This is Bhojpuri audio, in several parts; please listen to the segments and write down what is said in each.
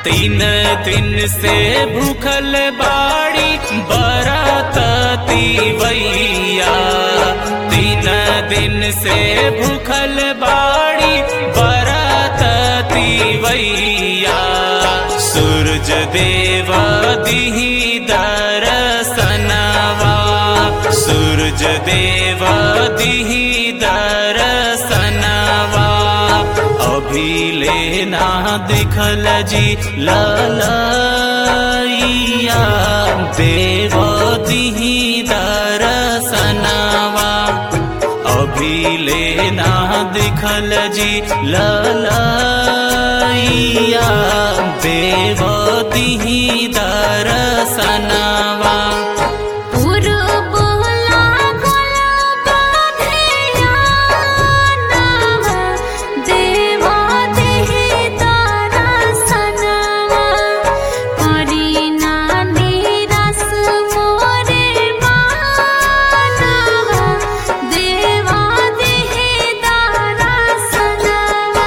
तीन दिन से भूखल बाड़ी बरतती वैया तीन दिन से भूखल बाड़ी बरतती वैया सूरज देव दिही दरसनवा सूरज देव दिही दरसनवा अभी लेना दिखल जी ललैया देव दिही दरसनवा अभी लेना दिखल जी ललैया देव दिही दरसनवा पुरबोला गोला बाधेया नावा देवा देहि तारा सनवा करीना निरस मोरे मानवा देवा देहि तारा सनवा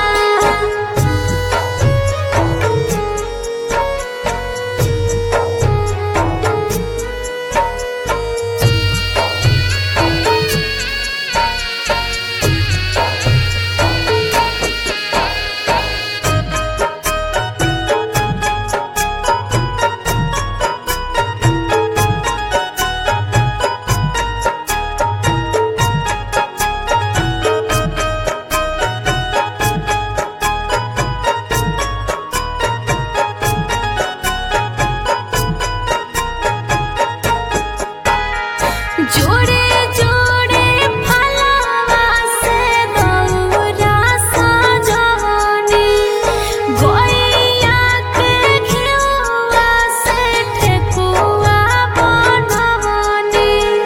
जोड़े जोड़े फलवा से दौरा सजवनी गोइया के घिउवा से ठेकुआ बनवनी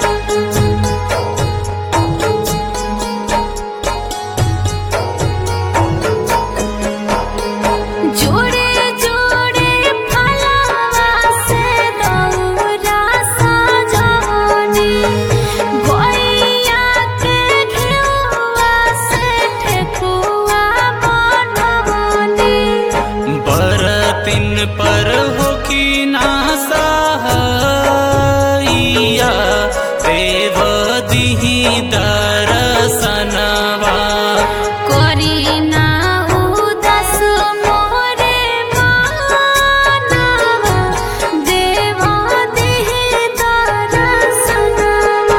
जोड़े जोड़े फलवा से दौरा सजवनी गोइया के घिउवा से ठेकुआ बनवनी बरतिन पर होखी ना सहाइया देव दिही दरसनवा करीना उदास मोरे मानवा देवा देहि दरसनवा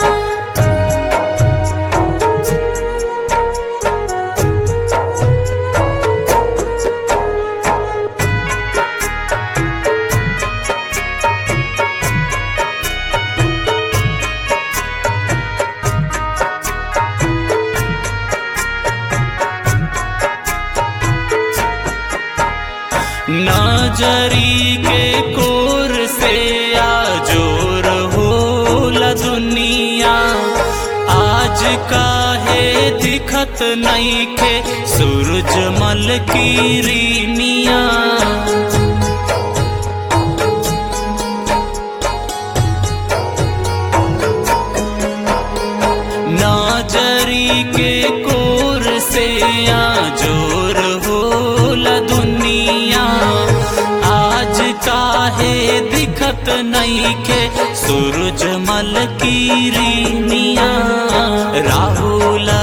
नजरी के कोर से आजोर होला दुनिया आज काहे दिखत नईखे सूरजमल की रीनिया नजरी के कोर से आजोर होला दुनिया आज काहे दिखत नईखे सूरजमल की रीनिया राहुल